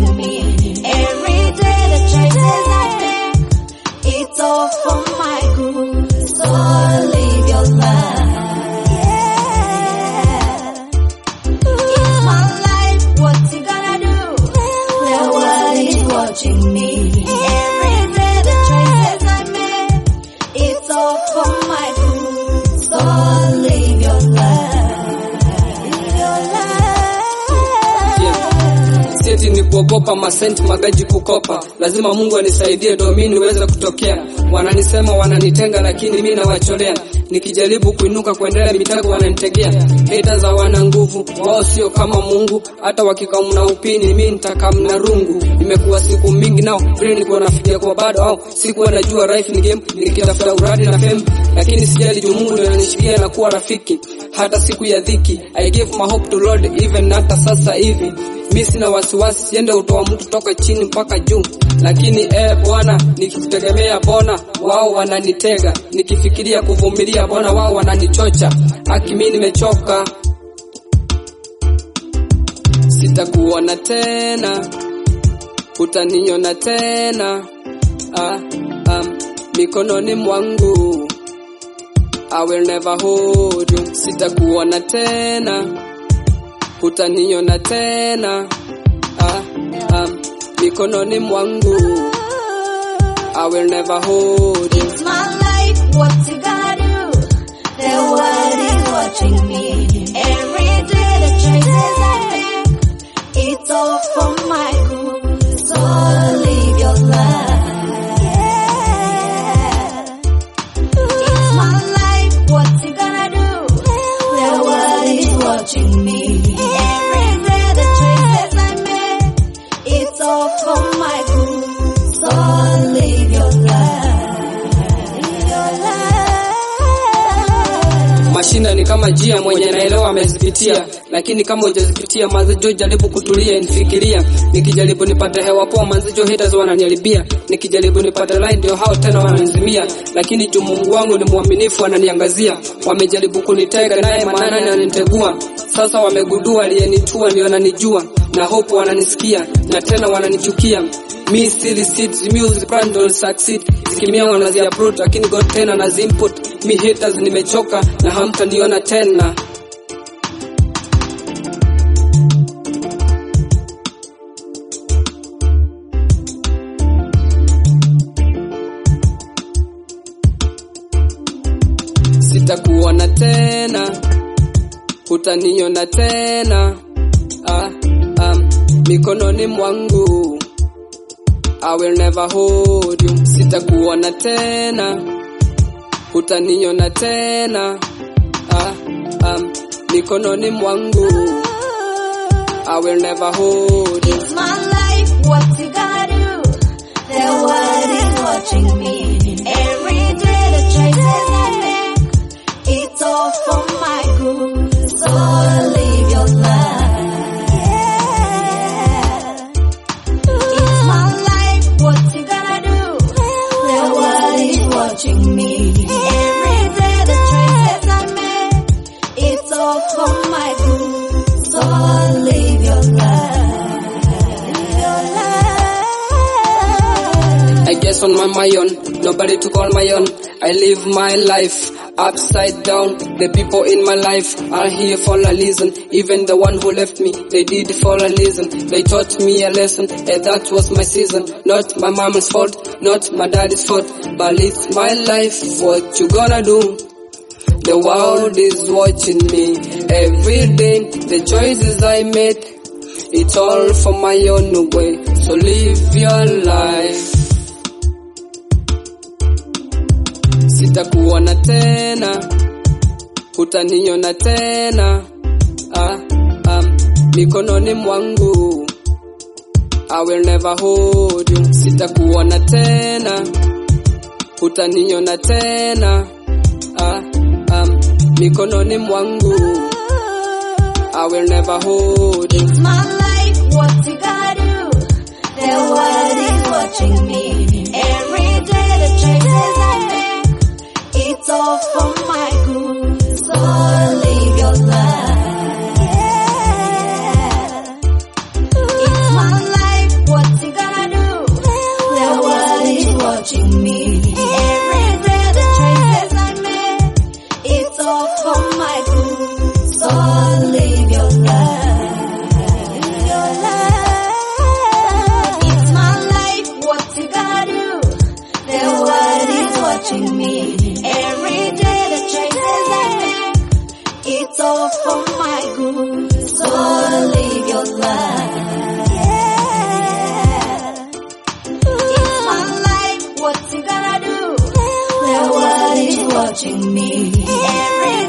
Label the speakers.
Speaker 1: watching me. Every day the choices I make, it's all for my good. So live your life. Yeah. It's my life, what you gonna do? The world is watching me. Every day the choices I make, it's all for my good. So live your life. Live your life.
Speaker 2: Sieti ni kuogopa masenti magaji kukopa, lazima Mungu anisaidie ndo mimi niweze kutokea. Wananisema wananitenga, lakini mimi nawacholea. Nikijaribu kuinuka kuendelea mitego wananitegea. Heta za wana nguvu, wao sio kama Mungu. Hata wakikamna upini, mimi nitakamna rungu. Imekuwa siku mingi nao, vile nilikuwa nafikia kwa bado au sikuwa najua life ni game, nikitafuta uradi na fame, lakini sijali juu Mungu ndio ananishikia na kuwa rafiki. Hata siku ya dhiki, I give my hope to Lord even hata sasa hivi mi sina wasiwasi, siende utoa mtu toka chini mpaka juu, lakini eh Bwana, nikikutegemea Bwana, wao wananitega, nikifikiria kuvumilia Bwana, wao wananichocha. Haki mimi nimechoka, sitakuona tena, utaniona tena ah, um, mikononi mwangu I will never hold you, sitakuona tena utaniona tena ah, um, mikononi mwangu I will never hold you.
Speaker 1: It's my life, what you gonna do? The world is watching me. Every day the choices I make, it's all for my good. So live your life. Yeah. It's my life, what you gonna do? The world is watching me. Every day the choices I make, it's all for my good. So live your life. Live your life.
Speaker 2: Mashina ni kama jia mwenye naelewa amezipitia, lakini kama hujazipitia mazijo, jaribu kutulia, nifikiria. Nikijaribu nipate hewa poa, mazijo haters wananiharibia. Nikijaribu nipate line, ndio hao tena wananizimia, lakini juu Mungu wangu ni mwaminifu, ananiangazia. Wamejaribu kunitega, naye manana ananitegua. Sasa wamegundua aliyenitua ndio ananijua, na hope wananisikia, na tena wananichukia. Me still seeds music brand don't succeed zikimia wanazi approach lakini God tena na input me haters nimechoka na hamtaniona tena sitakuona tena utaniona tena ah, um, mikononi mwangu I will never hold you. Sitakuona tena, utaniona tena ah, um, mikononi mwangu I will never hold you.
Speaker 1: It's my life, what you gonna do? The world is watching me. Every day the choices I make, it's all for my good. So live your life. Yeah. It's my life, what you gonna do? The world is watching me. Every day the choices I make, it's all for my good. So live your life. Live your life.
Speaker 2: I guess on my, my own, nobody to call my own. I live my life upside down. The people in my life are here for a reason. Even the one who left me, they did for a reason. They taught me a lesson, and that was my season. Not my mama's fault, not my daddy's fault, but it's my life. What you gonna do? The world is watching me every day. The choices I made, it's all for my own way. So live your life. Sitakuona tena, utaniona tena ah, um, mikononi mwangu I will never hold you. Sitakuona tena, utaniona tena ah, um, mikononi mwangu I will never hold you.
Speaker 1: It's my life, what you gonna do? The world is watching me. Every day the choices I make, it's all for my good. So live your life. Yeah. It's my life, watching me every